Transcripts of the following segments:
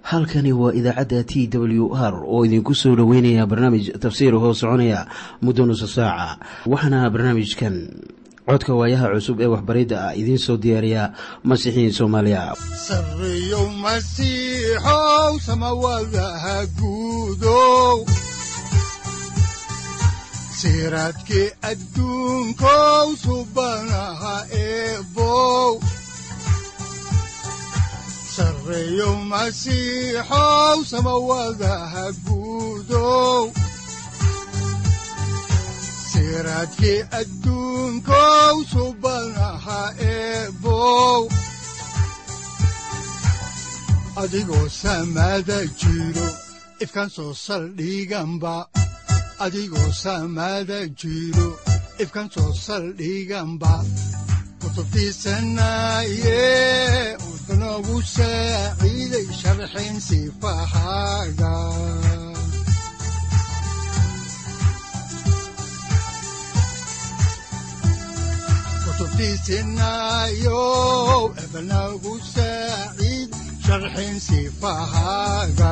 halkani waa idaacadda t w r oo idinku soo dhoweynaya barnaamij tafsiir hoo soconaya muddo nusa saaca waxaana barnaamijkan codka waayaha cusub ee waxbaridda ah idiin soo diyaariya masiixiin soomaaliya siraadkii adduunkow subanaha eebow sareeyow masiixow samawadaha guudow siraadkii adduunkow subanaha eebow adigoo samaada jiro ifkan soo saldhiganba adigoo saamaada jiro ifkan soo saldhiganba kutubtiisanaaye wuxunogu saaciiday sharxin sifahaaga kutubtiisinaayo ebnagu saaciid sharxin sifahaaga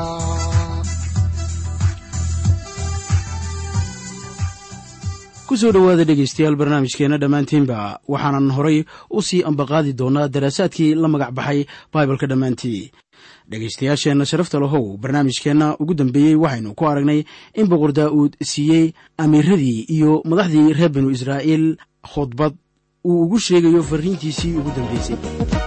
kusoo dhowaada dhegaystayaal barnaamijkeenna dhammaantiinba waxaanan horay u sii ambaqaadi doonnaa daraasaadkii la magac baxay baibalka dhammaantii dhegaystayaasheenna sharafta lahow barnaamijkeenna ugu dambeeyey waxaynu ku aragnay in boqor daa'uud siiyey amiiradii iyo madaxdii reer binu israa'iil khudbad uu ugu sheegayo farriintiisii ugu dambaysay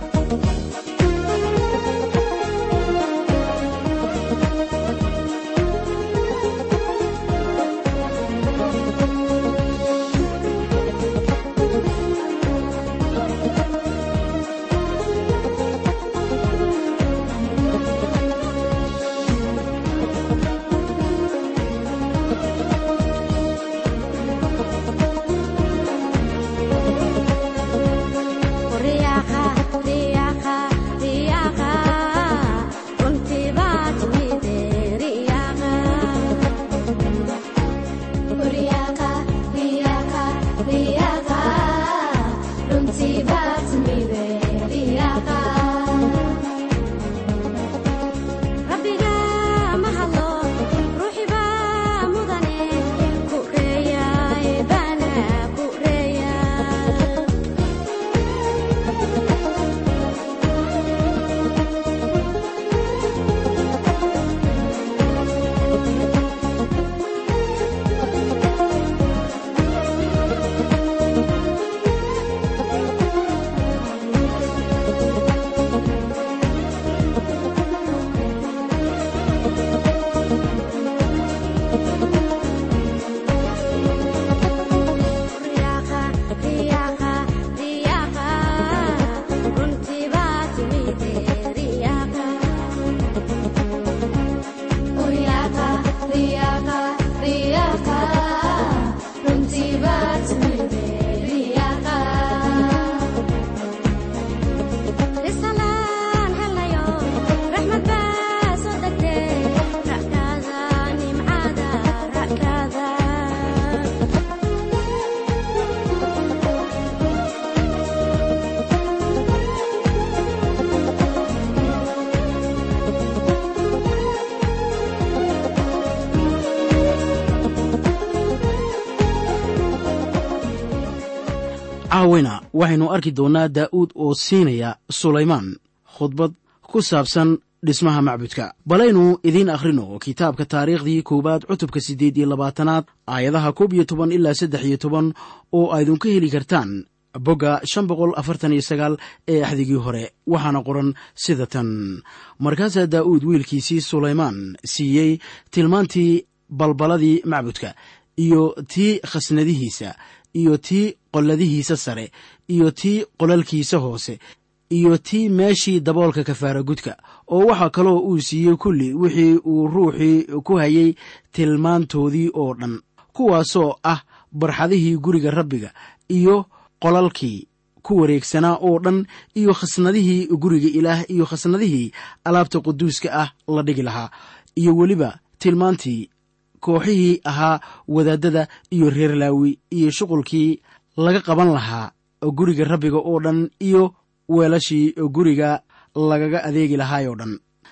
caawina waxaynu arki doonnaa daa'uud oo siinaya sulaymaan khudbad ku saabsan dhismaha macbudka balaynu idiin akhrino kitaabka taariikhdii koowaad cutubka siddeed iyo labaatanaad aayadaha koob iyo toban ilaa saddex iyo toban oo aydinku heli kartaan bogga shan boqol afartan iyo sagaal ee axdigii hore waxaana qoran sida tan markaasaa daa'uud wiilkiisii sulaymaan siiyey tilmaantii balbaladii macbudka iyo tii khasnadihiisa iyo tii qolladihiisa sare iyo tii qolalkiisa hoose iyo tii meeshii daboolka kafaara gudka oo waxaa kaloo uu siiyey kulli wixii uu ruuxii ku hayay tilmaantoodii oo dhan kuwaasoo ah barxadihii guriga rabbiga iyo qolalkii ku wareegsanaa oo dhan iyo khasnadihii guriga ilaah iyo khasnadihii alaabta quduuska ah la dhigi lahaa iyo weliba tilmaantii kooxihii ahaa wadaadada iyo reer laawi iyo shuqulkii laga qaban lahaa guriga rabbiga oo dhan iyo weelashii guriga lagaga adeegi lahaayoo dhan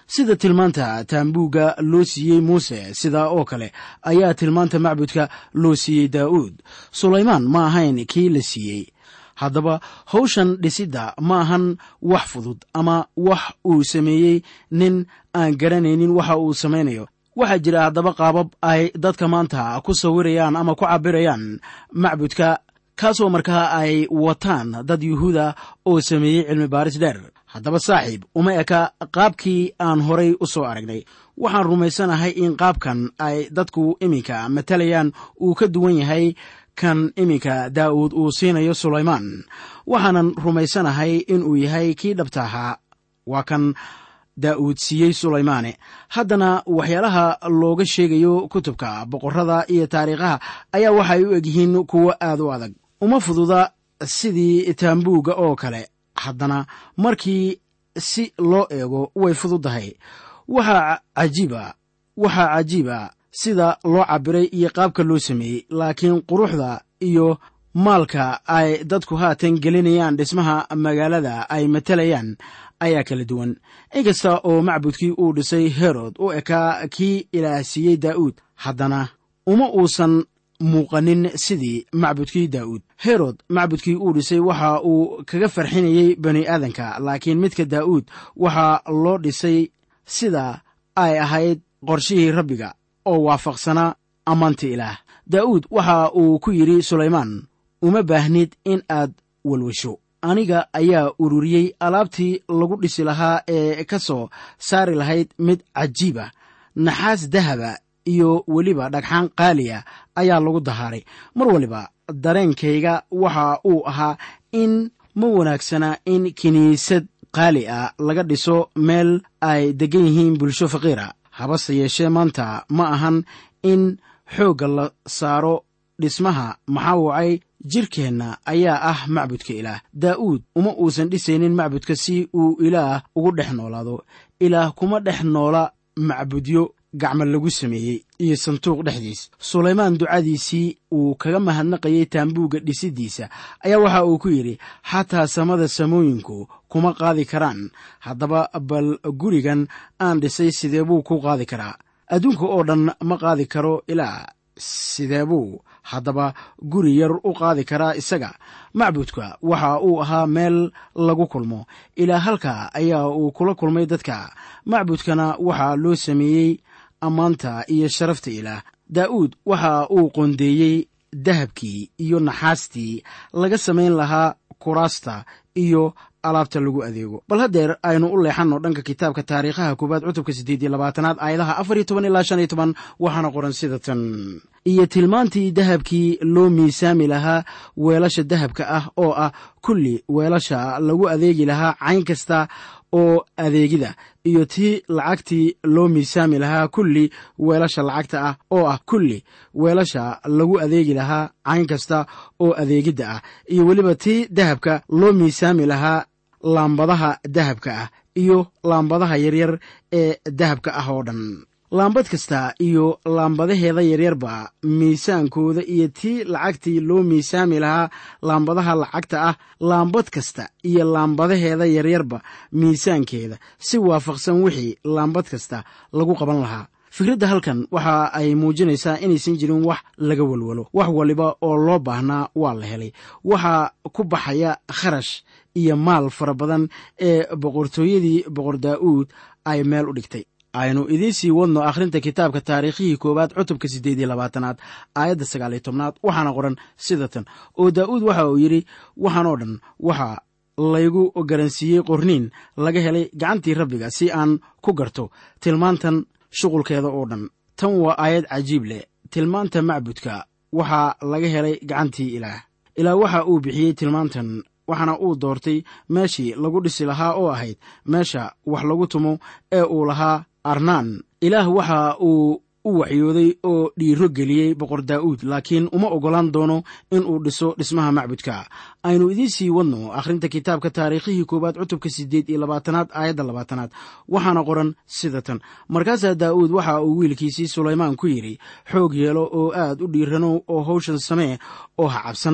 sida tilmaanta taambuugga loo siiyey muuse sidaa oo kale ayaa tilmaanta macbudka loo siiyey daa'uud sulaymaan ma ahayn kii la siiyey haddaba hawshan dhisidda ma ahan wax fudud ama wax uu sameeyey nin aan garanaynin waxa uu samaynayo waxaa jira haddaba qaabab ay dadka maanta ku sawirayaan ama ku cabirayaan macbudka kaasoo markaa ay wataan dad yuhuuda oo sameeyey cilmi baaris dheer haddaba saaxiib uma eka qaabkii aan horay u soo aragnay waxaan rumaysanahay in qaabkan ay dadku iminka matalayaan uu ka duwan yahay kan iminka daa'uud uu siinayo sulaymaan waxaanan rumaysanahay inuu yahay kii dhabta ahaa waa kan daa'uud siiyey sulaymaane haddana waxyaalaha looga sheegayo kutubka boqorrada iyo taariikhaha ayaa waxay u egyihiin kuwo aad u adag uma fududa sidii taambuugga oo kale haddana markii si loo eego way fududdahay waxaa cajiiba waxaa cajiiba sida loo cabbiray iyo qaabka loo sameeyey laakiin quruxda iyo maalka ay dadku haatan gelinayaan dhismaha magaalada ay matalayaan ayaa kala duwan inkasta oo macbudkii uu dhisay herod u ekaa kii ilaah siiyey daa'uud haddana uma uusan muuqanin sidii macbudkii daa'uud herod macbudkii uu dhisay waxa uu kaga farxinayey bani aadanka laakiin midka daa'uud waxaa loo dhisay sida ay ahayd qorshihii rabbiga oo waafaqsanaa ammaanta ilaah daa'uud waxa uu ku yidhi sulaymaan uma baahnid in aad walwasho aniga ayaa ururiyey alaabtii lagu dhisi lahaa ee ka soo saari lahayd mid cajiib ah naxaas dahaba iyo weliba dhagxaan qaaliya ayaa lagu dahaaray mar waliba dareenkayga waxa uu ahaa in ma wanaagsana in kiniisad qaali ah laga dhiso meel ay deggan yihiin bulsho faqiira habase yeeshee maanta ma ahan in xoogga la saaro dhismaha maxaa wacay jirkeenna ayaa ah macbudka ilaah daa'uud uma uusan dhisaynin macbudka si uu ilaah ugu dhex noolaado ilaah kuma dhex noola macbudyo gacmo lagu sameeyey iyo sanduuq dhexdiis sulaymaan ducadiisii uu kaga mahadnaqayay taambuugga dhisiddiisa ayaa waxa uu ku yidhi xataa samada samooyinku kuma qaadi karaan haddaba bal gurigan aan dhisay sidee buu ku qaadi karaa adduunka oo dhan ma qaadi karo ilaa sidee buu haddaba guri yar u qaadi karaa isaga macbudka waxa uu ahaa meel lagu kulmo ilaa halka ayaa uu kula kulmay dadka macbudkana waxaa loo sameeyey ammaanta iyo sharafta ilaah daa'uud waxa uu qoondeeyey dahabkii iyo naxaastii laga samayn lahaa kuraasta iyo alaabta lagu adeego bal haddeer aynu u leexanno dhanka kitaabka taariikhaha koowaad cutubka siddeed iyo labaatanaad aayadaha afar iyo toban ilaa shan iyo toban waxaana qoran sida tan iyo tilmaantii dahabkii loo miisaami lahaa weelasha dahabka ah oo ah kulli weelasha lagu adeegi lahaa cayn kasta oo adeegida iyo tii lacagtii loo miisaami lahaa kulli weelasha lacagta ah oo ah kulli weelasha lagu adeegi lahaa cayn kasta oo adeegidda ah iyo weliba tii dahabka loo miisaami lahaa laambadaha dahabka ah iyo laambadaha yaryar ee dahabka ah oo dhan laambad kasta iyo laambadaheeda yaryarba miisaankooda iyo tii lacagtii loo miisaami lahaa laambadaha lacagta ah laambad kasta iyo laambadaheeda yaryarba miisaankeeda si waafaqsan wixii laambad kasta lagu qaban lahaa fikradda halkan waxa ay muujinaysaa inaysan jirin wax laga walwalo wax waliba oo loo baahnaa waa la helay waxaa ku baxaya kharash iyo maal fara badan ee boqortooyadii boqor daa'uud ay meel u dhigtay aynu idiin sii wadno akhrinta kitaabka taariikhihii koowaad cutubka siddeed iyo labaatanaad aayadda sagaaliyo tobnaad waxaana qoran sida tan oo daa'uud waxa uu yidhi waxaan oo dhan waxa laygu garansiiyey qorniin laga helay gacantii rabbiga si aan ku garto tilmaantan shuqulkeeda oo dhan tan waa aayad cajiib leh tilmaanta macbudka waxaa laga helay gacantii ilaah ilaah waxa uu bixiyey tilmaantan waxaana uu doortay meeshii lagu dhisi lahaa oo ahayd meesha wax lagu tumo ee uu lahaa arnaan ilaah waxa uu u waxyooday oo dhiiro geliyey boqor daa'uud laakiin uma oggolaan doono in uu dhiso dhismaha macbudka aynu idiin sii wadno akhrinta kitaabka taariikhihii koowaad cutubka siddeed iyo labaatanaad aayadda labaatanaad waxaana qoran sida tan markaasaa daa'uud waxa uu wiilkiisii sulaymaan ku yidhi xoog yeelo oo aad u dhiiranow oo hawshan samee oo ha cabsan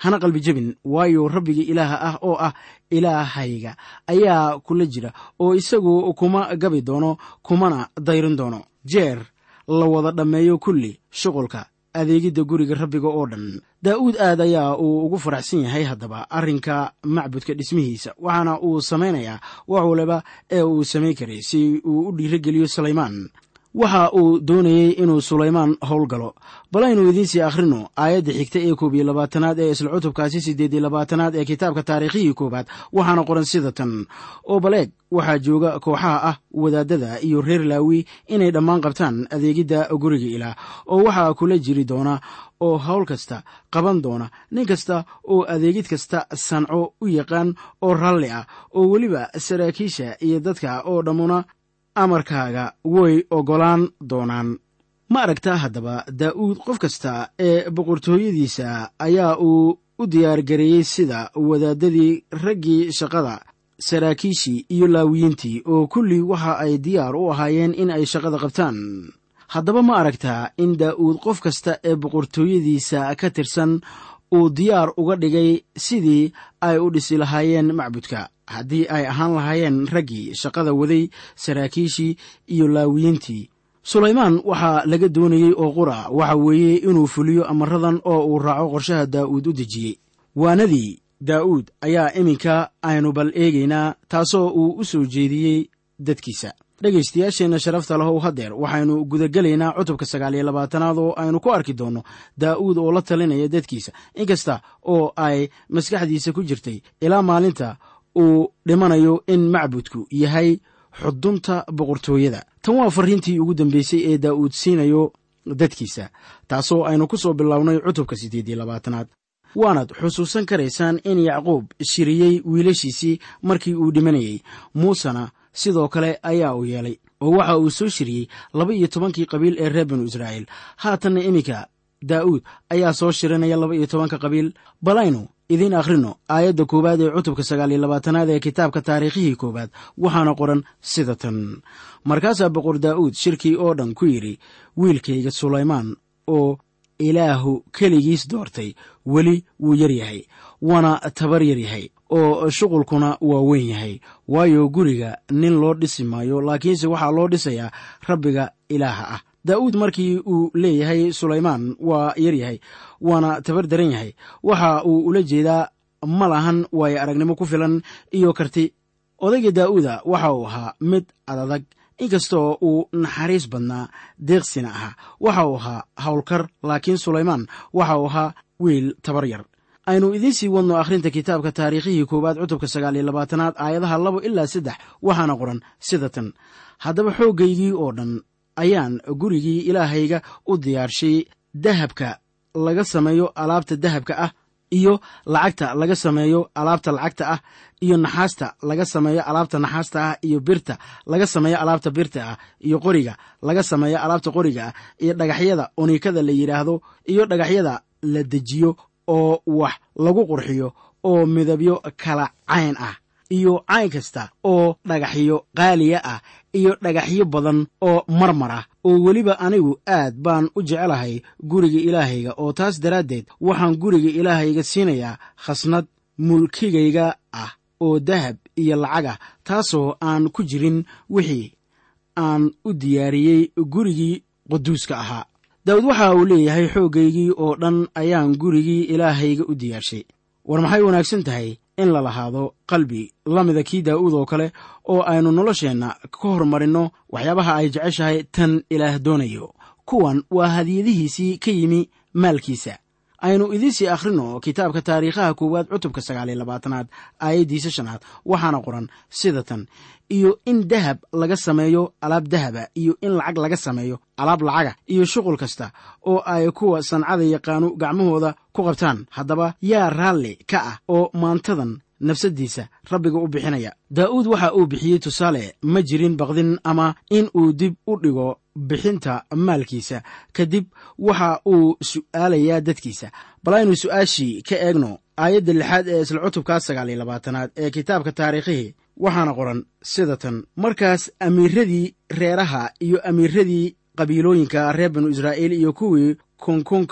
hana qalbi jebin waayo rabbiga ilaaha ah oo ah ilaahayga ayaa kula jira oo isagu kuma gabi doono kumana dayrin doono jeer la wada dhammeeyo kulli shuqulka adeegidda guriga rabbiga oo dhan daa'uud aad ayaa uu ugu faraxsan yahay haddaba arrinka macbudka dhismihiisa waxaana uu samaynayaa wax waliba ee uu samayn karay si uu u dhiirogeliyo sulaymaan waxa uu doonayey inuu sulaymaan howlgalo bal aynu idiinsii akhrino aayadda xigta ee koob iyo labaatanaad ee isla cutubkaasi siddeed iyo labaatanaad ee kitaabka taariikhihii koowaad waxaana qoran sida tan oo baleeg waxaa jooga kooxaha ah wadaadada iyo reer laawi inay dhammaan qabtaan adeegidda guriga ilaah oo waxaa kula jiri doona oo hawl kasta qaban doona nin kasta oo adeegid kasta sanco u yaqaan oo ralli ah oo weliba saraakiisha iyo dadka oo dhammuna amarkaaga way oggolaan doonaan ma aragtaa haddaba daa'uud qof kasta ee boqortooyadiisa ayaa uu u diyaargareeyey sida wadaadadii raggii shaqada saraakiishii iyo laawiyiintii oo kulli waxa ay diyaar u ahaayeen in ay shaqada qabtaan haddaba ma aragtaa in daa'uud qof kasta ee boqortooyadiisa ka tirsan uu diyaar uga dhigay sidii ay u dhisi lahaayeen macbudka haddii ay ahaan lahaayeen raggii shaqada waday saraakiishii iyo laawiyiintii sulaymaan waxaa laga doonayey oo qura waxa weeye inuu fuliyo amaradan oo uu raaco qorshaha daa'uud u dejiyey waanadii daa'uud ayaa iminka aynu bal eegaynaa taasoo uu u soo jeediyey dadkiisa dhegaystayaasheenna sharafta lahow haddeer waxaynu gudagelaynaa cutubka sagaal iyo labaatanaad oo aynu ku arki doonno daa'uud oo la talinaya dadkiisa inkasta oo ay maskaxdiisa ku jirtay ilaa maalinta uu dhimanayo in macbudku yahay xudunta boqortooyada tan waa farriintii ugu dambeysay ee daa'uud siinayo dadkiisa taasoo aynu ku soo bilownay cutubka siddeed iyo labaatanaad waanaad xusuusan karaysaan in yacquub shiriyey wiilashiisii markii uu dhimanayey muusena sidoo kale ayaa uu yeelay oo waxa uu soo shiriyey laba iyo tobankii qabiil ee reer binu israa'iil haatanna iminka daa'uud ayaa soo shirinaya laba iyo tobanka qabiil balaynu idiin akhrino aayadda koowaad ee cutubka sagaal iyo labaatanaad ee kitaabka taariikhihii koowaad waxaana qoran sida tan markaasaa boqor daa'uud shirkii oo dhan ku yidhi wiilkayga sulaymaan oo ilaahu keligiis doortay weli wuu yar yahay waana tabar yar yahay oo shuqulkuna waa weyn yahay waayo guriga nin loo dhisi maayo laakiinse waxaa loo dhisayaa rabbiga ilaaha ah daa'uud markii uu leeyahay sulaymaan waa yar yahay waana tabar daran yahay waxa uu ula jeedaa ma lahan waayo aragnimo ku filan iyo karti odayga daa'uuda waxa uu ahaa mid adadag inkastoo uu naxariis badnaa deeqsina ahaa waxa uu ahaa howlkar laakiin sulaymaan waxa uu ahaa wiil tabar yar aynu idiin sii wadno akhrinta kitaabka taariikhihii koowaad cutubka sagaal iyo labaatanaad aayadaha labo ilaa saddex waxaana qoran sida tan haddaba xooggaygii oo dhan ayaan gurigii ilaahayga u diyaarshay dahabka laga sameeyo alaabta dahabka ah iyo lacagta laga sameeyo alaabta lacagta ah iyo naxaasta laga sameeyo alaabta naxaasta ah iyo birta laga sameeyo alaabta birta ah iyo qoriga laga sameeyo alaabta qoriga ah iyo dhagaxyada onikada la yidhaahdo iyo dhagaxyada la dejiyo oo wax lagu qurxiyo oo midabyo kala cayn ah iyo cayn kasta oo dhagaxyo qaaliya ah iyo dhagaxyo badan oo marmar ah oo weliba anigu aad baan u jecelahay guriga ilaahayga oo taas daraaddeed waxaan guriga ilaahayga siinayaa khasnad mulkigayga ah oo dahab iyo lacag ah taasoo aan ku jirin wixii aan u diyaariyey gurigii quduuska ahaa daawud waxa uu leeyahay xooggaygii oo dhan ayaan gurigii ilaahayga u diyaarshay war maxay wanaagsan tahay in la lahaado qalbi la mida kii daa'uud oo kale oo aynu nolosheenna ka hormarinno waxyaabaha ay jeceshahay tan ilaah doonayo kuwan waa hadiyadihiisii ka yimi maalkiisa aynu idiinsii akhrino kitaabka taariikhaha koowaad cutubka sagaaliyo labaatanaad aayaddiisa shanaad waxaana qoran sida tan iyo in dahab laga sameeyo alaab dahaba iyo in lacag laga sameeyo alaab lacaga iyo shuqul kasta oo ay kuwa sancada yaqaanu gacmahooda ku qabtaan haddaba yaa raalli ka ah oo maantadan nafsaddiisa rabbiga u bixinaya daa'uud waxa uu bixiyey tusaale ma jirin baqdin ama in uu dib u dhigo bixinta maalkiisa kadib waxa uu su'aalayaa dadkiisa bal aynu su'aashii ka eegno aayadda lixaad ee isla cutubkaa sagaal iyo labaatanaad ee kitaabka taariikhihii waxaana qoran sida tan markaas amiiradii reeraha iyo amiiradii qabiilooyinka reer binu israa'iil iyo kuwii kunkunka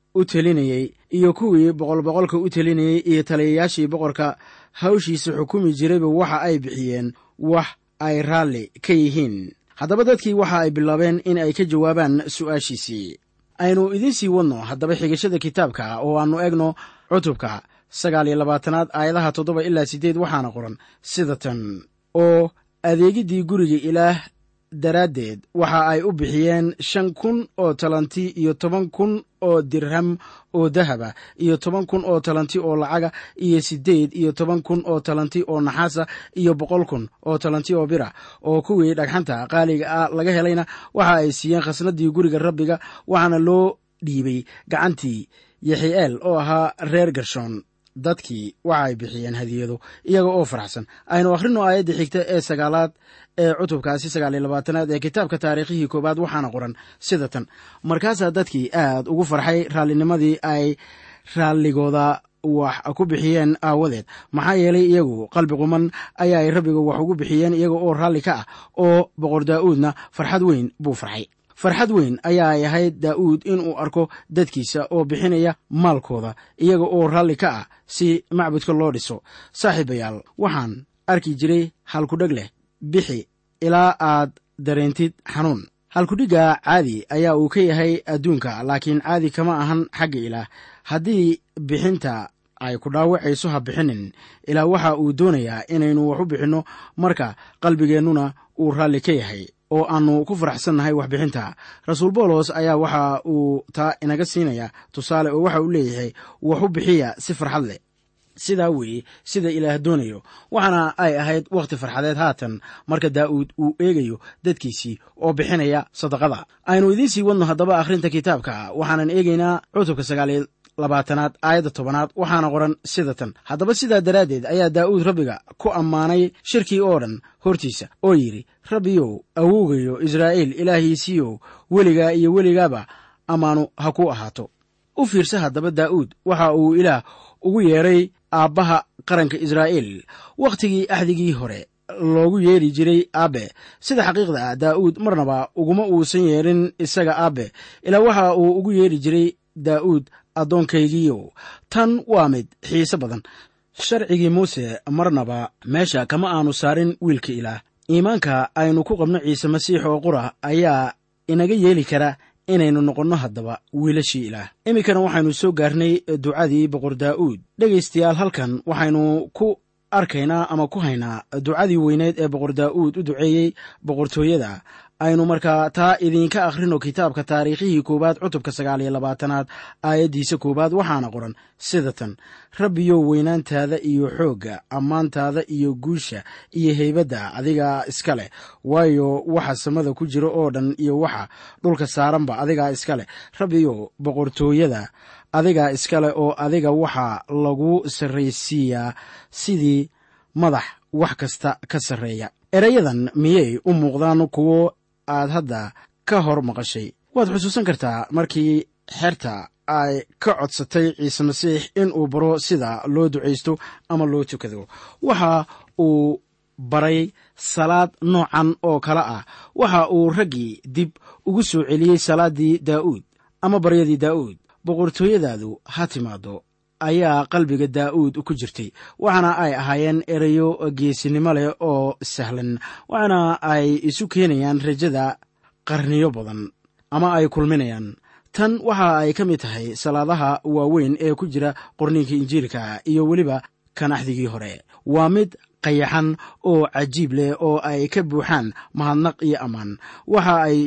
u telinayey iyo kuwii boqol boqolka u telinayey iyo taliyayaashii boqorka hawshiisa xukumi jirayba waxa ay bixiyeen wax ay raalli ka yihiin haddaba dadkii waxa ay bilaabeen in ay ka jawaabaan su'aashiisii aynu idiin sii wadno haddaba xigashada kitaabka oo aannu egno cutubka sagaal iyo labaatanaad aayadaha toddoba ilaa siddeed waxaana qoran sida tan oo adeegiddii guriga ilaah daraaddeed waxa ay u bixiyeen shan kun oo talanti iyo toban kun oo dirham oo dahaba iyo toban kun oo talanti oo lacaga iyo siddeed iyo toban kun oo talanti oo naxaasa iyo boqol kun oo talanti oo bira oo kuwii dhagxanta qaaliga ah laga helayna waxa ay siiyeen khasnadii guriga rabbiga waxaana loo dhiibay gacantii yaxi'eel oo ahaa reer gershoon dadkii waxa ay bixiyeen hadiyado iyaga oo faraxsan aynu akhrino aayadda xigta ee sagaalaad ee cutubkaasi sagaaliyo labaatanaad ee kitaabka taariikhihii koowaad waxaana qoran sida tan markaasaa dadkii aad ugu farxay raalinimadii ay raalligooda wax ku bixiyeen aawadeed maxaa yeelay iyagu qalbi quman ayaa ay rabbiga wax ugu bixiyeen iyaga oo raalli ka ah oo boqor daa'uudna farxad weyn buu farxay farxad weyn ayaa ay ahayd daa'uud inuu arko dadkiisa oo bixinaya maalkooda iyaga oo raalli ka ah si macbudka loo dhiso saaxiibayaal waxaan arki jiray halkudheg leh bixi ilaa aad dareentid xanuun halkudhigga caadi ayaa uu ka yahay adduunka laakiin caadi kama ahan xagga ilaah haddii bixinta ay ku dhaawacayso ha bixinin ilaa waxa uu doonayaa inaynu wax u bixinno marka qalbigeennuna uu raalli ka yahay oo aannu ku faraxsannahay waxbixinta rasuul boolos ayaa waxa uu taa inaga siinaya tusaale oo waxa uu leeyahay wax u bixiya si farxad leh sidaa weeye sida ilaah doonayo waxaana ay ahayd wakhti farxadeed haatan marka daa'uud uu eegayo dadkiisii oo bixinaya sadaqada aynu idiin sii wadno haddaba akhrinta kitaabka waxaanan eegaynaa cutubka sagaaliyo labaatanaad aayadda tobanaad waxaana qoran sida tan haddaba sidaa daraaddeed ayaa daa'uud rabbiga ku ammaanay shirkii oo dhan hortiisa oo yidhi rabbiyow awowgayo israa'iil ilaahiisiiyow weligaa iyo weligaaba ammaanu ha ku ahaato u fiirsa haddaba daa'uud waxa uu ilaah ugu yeedhay aabbaha qaranka israa'iil wakhtigii axdigii hore loogu yeedhi jiray aabbe sida xaqiiqda ah daa'uud marnaba uguma uusan yeedhin isaga aabbe ilaa waxa uu ugu yeedhi jiray daa'uud addoonkaygiiyow tan waa mid xiise badan sharcigii muuse marnaba meesha kama aanu saarin wiilka ilaah iimaanka aynu ku qabno ciise masiix oo qura ayaa inaga yeeli kara inaynu noqonno haddaba wiilashii ilaah iminkana waxaynu soo gaarnay ducadii boqor daa'uud dhegaystayaal halkan waxaynu ku arkaynaa ama ku haynaa ducadii weyneed ee boqor daa'uud u duceeyey boqortooyada aynu markaa taa idiinka akhrino kitaabka taariikhihii koowaad cutubka sagaal iyo labaatanaad aayaddiisa koowaad waxaana qoran sida tan rabbiyow weynaantaada iyo xoogga ammaantaada iyo guusha iyo heybadda adigaa iska leh waayo waxa samada ku jira oo dhan iyo waxa dhulka saaranba adigaa iska leh rabbiyow boqortooyada adigaa iska leh oo adiga waxaa lagu sarraysiiyaa sidii madax wax kasta ka sarreeya erayadan miyay u muuqdaan kuwo aad hadda ka hor maqashay waad xusuusan kartaa markii xerta ay ka codsatay ciise masiix in uu baro sida loo ducaysto ama loo tukado waxa uu baray salaad noocan oo kale ah waxa uu raggii dib ugu soo celiyey salaaddii daa'uud ama baryadii daa'uud boqortooyadaadu ha timaado ayaa qalbiga daa'uud ku jirtay waxaana ay ahaayeen erayo geesinimo leh oo sahlan waxaana ay isu keenayaan rajada qarniyo badan ama ay kulminayaan tan waxa ay ka mid tahay salaadaha waaweyn ee ku jira qorniinka injiilka iyo weliba kan axdigii hore waa mid qayaxan oo cajiib leh oo ay ka buuxaan mahadnaq iyo ammaan waxa ay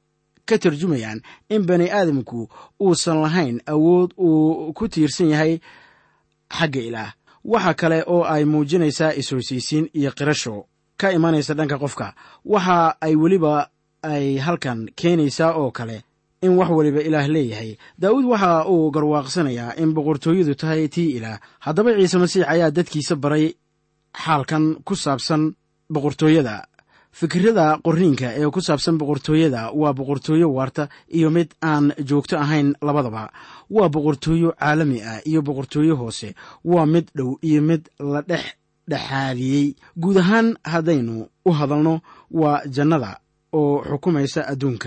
ka tarjumayaan in bani aadamku uusan lahayn awood uu ku tiirsan yahay xagga ilaah waxa kale oo ay muujinaysaa is-hoosaysiin iyo qirasho ka imanaysa dhanka qofka waxa ay weliba ay halkan keenaysaa oo kale in wax waliba ilaah leeyahay daa'uud waxa uu garwaaqsanayaa in boqortooyadu tahay tii ilaah haddaba ciise masiix ayaa dadkiisa baray xaalkan ku saabsan boqortooyada fikirada qorniinka ee ku saabsan boqortooyada waa boqortooyo waarta iyo mid aan joogto ahayn labadaba waa boqortooyo caalami ah iyo boqortooyo hoose waa mid dhow iyo mid la dhex dhexaadiyey guud ahaan haddaynu u hadalno waa jannada oo xukumaysa adduunka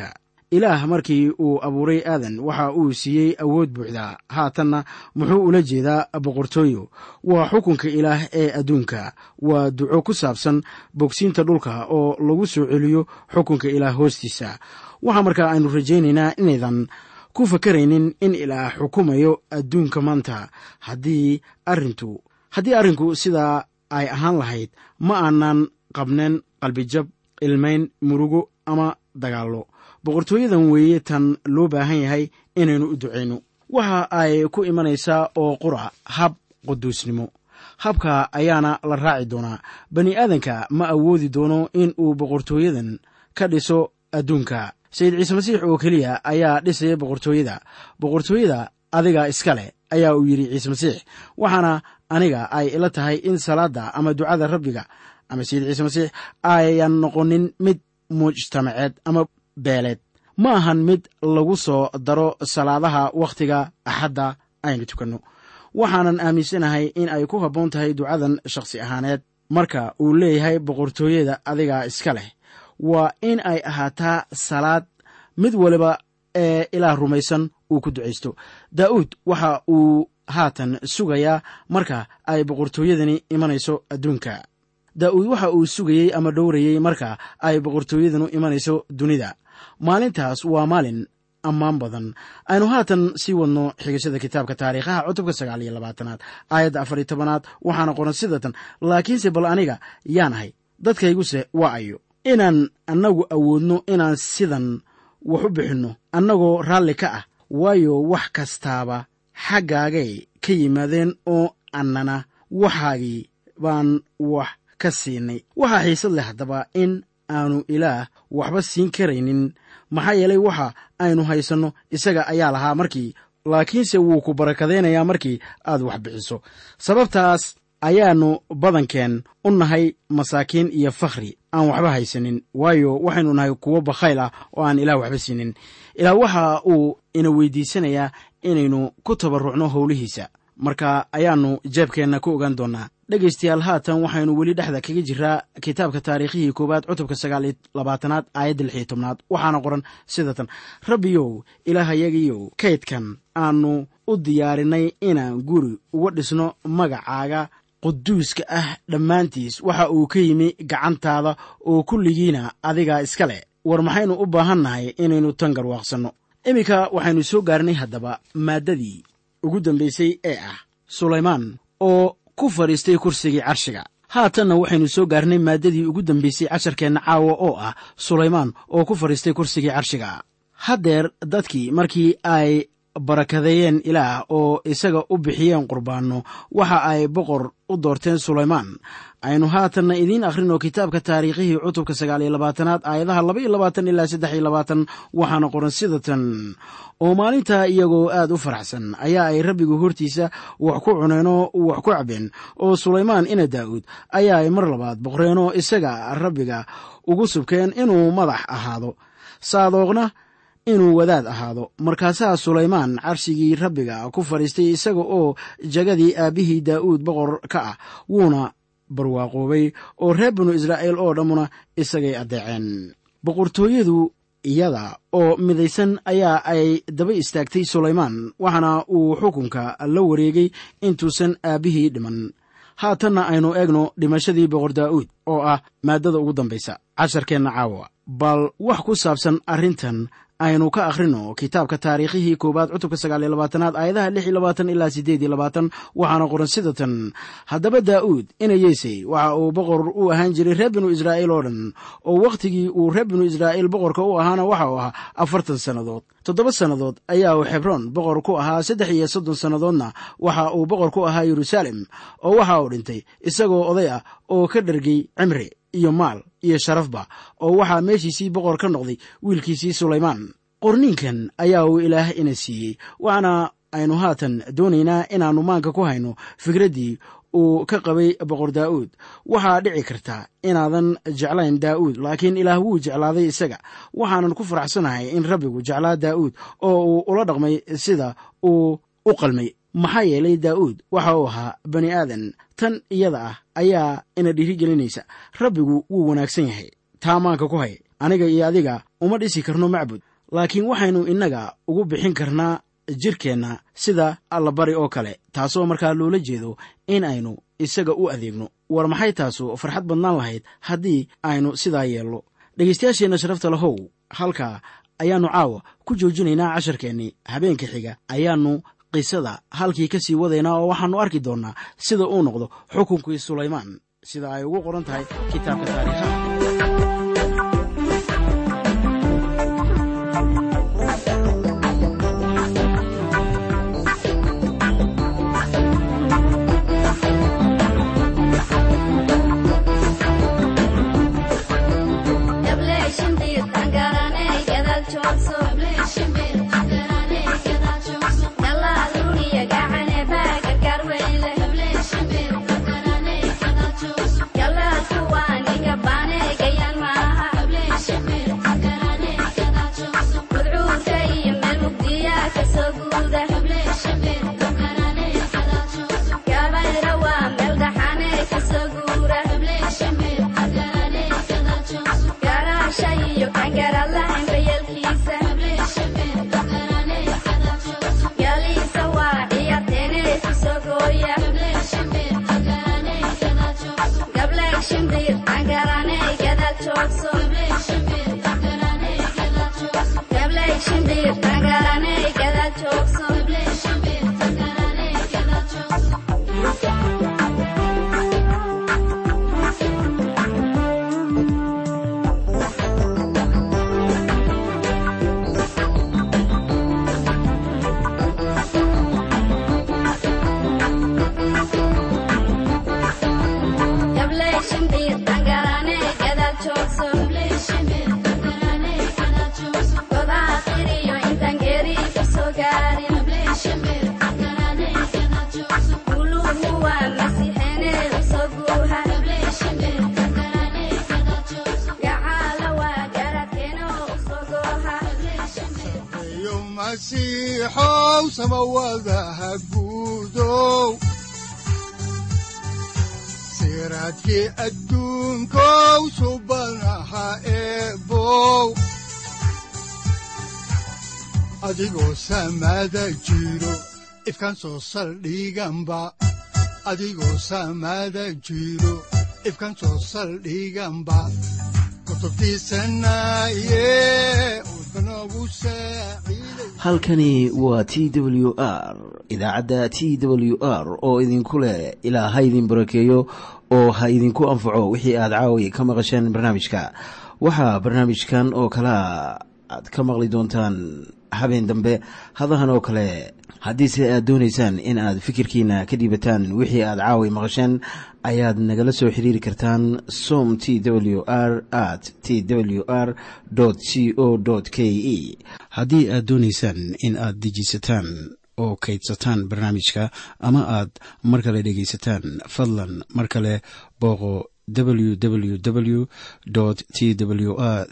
ilaah markii uu abuuray aadan waxa uu siiyey awood buuxda haatanna muxuu ula jeedaa boqortooyo waa xukunka ilaah ee adduunka waa duco ku saabsan bogsiinta dhulka oo lagu soo celiyo xukunka ilaah hoostiisa waxaa markaa aynu rajaynaynaa inaydan ku fakaraynin in ilaah xukumayo adduunka maanta haddii arrintu haddii arrinku sidaa ay ahaan lahayd ma aanan qabneen qalbijab ilmayn murugo ama dagaallo boqortooyadan weeye tan loo baahan yahay inaynu u ducayno waxa ay ku imanaysaa oo qura hab quduusnimo habka ayaana la raaci doonaa bani aadanka ma awoodi doono in uu boqortooyadan ka dhiso adduunka sayid ciise masiix oo keliya ayaa dhisaya boqortooyada boqortooyada adiga iska leh ayaa uu yidhi ciise masiix waxaana aniga ay ila tahay in salaadda ama ducada rabbiga ama sayid ciise masiix ayan noqonin mid mujtamaceed ama beeleed ma ahan mid lagu soo daro salaadaha wakhtiga axadda aynu tukanno waxaanan aaminsanahay in ay ku habboon tahay ducadan shakhsi ahaaneed marka uu leeyahay boqortooyada adigaa iska leh waa in ay ahaataa salaad mid waliba ee ilaah rumaysan uu ku ducaysto daa'uud waxa uu haatan sugayaa marka ay boqortooyadani imanayso adduunka daa'uud waxa uu sugayey ama dhowrayey marka ay boqortooyadanu imanayso dunida maalintaas waa maalin ammaan badan aynu haatan sii wadno xigashada kitaabka taariikhaha cutubka sagaal iyo labaatanaad aayadda afar iyo tobanaad waxaana qoran sidatan laakiinse bal aniga yaan ahay dadkayguse waa ayo inaan annagu awoodno inaan sidan wax u bixinno annagoo raalli ka ah waayo wax kastaaba xaggaagay ka yimaadeen oo annana waxaagii baan wax ka siinay waxaa xiisad leh haddaba in aanu ilaah waxba siin karaynin maxaa yeelay waxa aynu haysanno isaga ayaa lahaa markii laakiinse wuu ku barakadaynayaa markii aad wax bixiso sababtaas ayaannu badankeen u nahay masaakiin iyo fakhri aan waxba haysanin waayo waxaynu nahay kuwo bakhayl ah oo aan ilaah waxba siinin ilaah waxa uu ina weydiisanayaa inaynu ku tabarrucno howlihiisa marka ayaannu jeebkeenna ku ogaan doonnaa dhegaystayaal haatan waxaynu weli dhexda kaga jiraa kitaabka taariikhihii koowaad cutubka sagaal iyo labaatanaad aayadda lix iyo tobnaad waxaana qoran sida tan rabbiyow ilaahayagiyow kaydkan aannu u diyaarinay inaan guri uga dhisno magacaaga quduuska ah dhammaantiis waxa uu ka yimi gacantaada oo kulligiina adigaa iska leh war maxaynu u baahan nahay inaynu tan garwaaqsanno iminka waxaynu soo gaarnay haddaba maaddadii ugu dambaysay ee ah sulaymaan oo ku fadhiistay kursigii carshiga haatanna waxaynu soo gaarnay maaddadii ugu dambaysay casharkeenna caawa oo ah sulaymaan oo ku fadhiistay kursigii carshiga haddeer dadkii markii ay barakadeeyeen ilaah oo isaga u bixiyeen qurbaanno waxa ay boqor u doorteen sulaymaan aynu haatanna idiin akhrino kitaabka taariikhihii cutubka sagaal iyo labaatanaad aayadaha laba iyo labaatan ilaa saddex iyo labaatan waxaana qoran sida tan oo maalintaa iyagoo aad u faraxsan ayaa ay rabbigu hortiisa wax ku cuneenoo wax ku cabeen oo sulaymaan ina daa'uud ayaa ay mar labaad boqreenoo isaga rabbiga ugu subkeen inuu madax ahaado saadoogna inuu wadaad ahaado markaasaa sulaymaan carshigii rabbiga ku fadhiistay isaga oo jagadii aabbihii daa'uud boqor ka ah wuuna barwaaqoobay oo reer binu israa'iil oo dhammuna isagay addeeceen boqortooyadu iyada oo midaysan ayaa ay daba istaagtay sulaymaan waxaana uu xukunka la wareegay intuusan aabbihii dhiman haatanna aynu eegno dhimashadii boqor daa'uud oo ah maaddada ugu dambaysa casharkeenna caawa bal wax ku saabsan arrintan aynu ka akhrino kitaabka taariikhihii koowaad cutubka sagaal iyo labaatanaad aayadaha lix iyo labaatan ilaa siddeed iyo labaatan waxaana qoran sida tan haddaba daa'uud ina yeesey waxa uu boqor u ahaan jiray reer binu israa'iil oo dhan oo wakhtigii uu reer binu israa'iil boqorka u ahaana waxa uu ahaa afartan sannadood toddoba sannadood ayaa uu xebroon boqor ku ahaa saddex iyo soddon sannadoodna waxa uu boqor ku ahaa yeruusaalem oo waxa uu dhintay isagoo oday ah oo ka dhargay cimri iyo maal iyo sharafba oo waxaa meeshiisii boqor ka noqday wiilkiisii sulaymaan qorniinkan ayaa uu ilaah ina siiyey waxaana aynu haatan doonaynaa inaannu maanka ku hayno fikraddii uu ka qabay boqor daa'uud waxaa dhici karta inaadan jeclayn daa'uud laakiin ilaah wuu jeclaaday isaga waxaanan ku faraxsanahay in rabbigu jeclaa daa'uud oo uu ula dhaqmay sida uu u qalmay maxaa yeelay daa'uud waxa uu ahaa bani aadan tan iyada ah ayaa ina dhiirigelinaysa rabbigu wuu wanaagsan yahay taa maanka ku hay aniga iyo adiga uma dhisi karno macbud laakiin waxaynu innaga ugu bixin karnaa jirkeenna sida allabari oo kale taasoo markaa loola jeedo in aynu isaga u adeegno war maxay taasu farxad badnaan lahayd haddii aynu sidaa yeelno dhegaystayaasheenna sharafta lahow halkaa ayaannu caawa ku joojinaynaa casharkeennii habeenka xiga ayaannu qisada halkii ka sii wadaynaa oo waxaannu arki doonnaa sida uu noqdo xukunkii sulaymaan sida ay ugu qoran tahay kitaabka taariikhaha siraadkii adduunkow subanaha eebow adigoo samaada jiro ifkan soo saldhiganba adigoo samaada jiro ifkan soo saldhiganba halkani waa t w r idaacadda t w r oo idinku leh ilaa ha idin barakeeyo oo ha idinku anfaco wixii aad caawi ka maqasheen barnaamijka waxaa barnaamijkan oo kalea aad ka maqli doontaan habeen dambe hadahan oo kale haddiise aad doonaysaan in aad fikirkiina ka dhiibataan wixii aad caawi maqasheen ayaad nagala soo xiriiri kartaan som t w r at t w r c o k e haddii aad doonaysaan in aad dejiisataan oo kaydsataan barnaamijka ama aad mar kale dhegaysataan fadlan mar kale booqo www t w r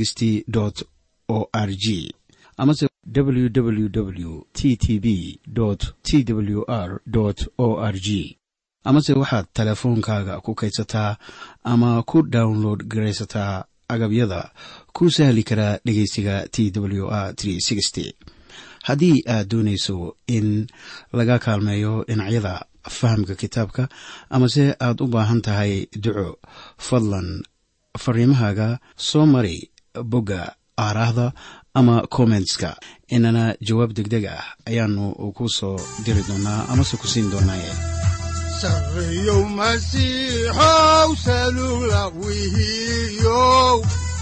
o r g amase www t t b t w r o r g amase waxaad teleefoonkaaga ku kaydsataa ama ku download garaysataa agabyada ku sahli karaa dhegeysiga t w r haddii aad doonayso in laga kaalmeeyo dhinacyada fahamka kitaabka amase aad u baahan tahay duco fadlan fariimahaaga soo mari bogga aaraahda ama kommentska inana jawaab degdeg ah ayaanu ku soo diri doonaa amase ku siin doonaaye sareyow masiixow salula wihiyow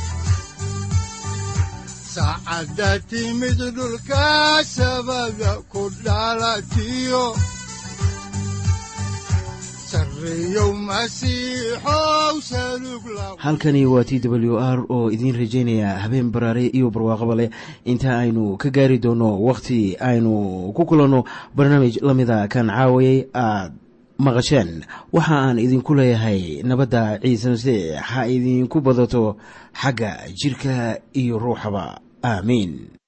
saacadda timid dhulka sabada ku dhalatiyo halkani waa t w r oo idiin rajaynaya habeen baraare iyo barwaaqaba leh inta aynu ka gaari doono wakhti aynu ku kulanno barnaamij la mida kan caawayay aad maqasheen waxa aan idinku leeyahay nabadda ciise masiix ha idinku badato xagga jirka iyo ruuxaba aamiin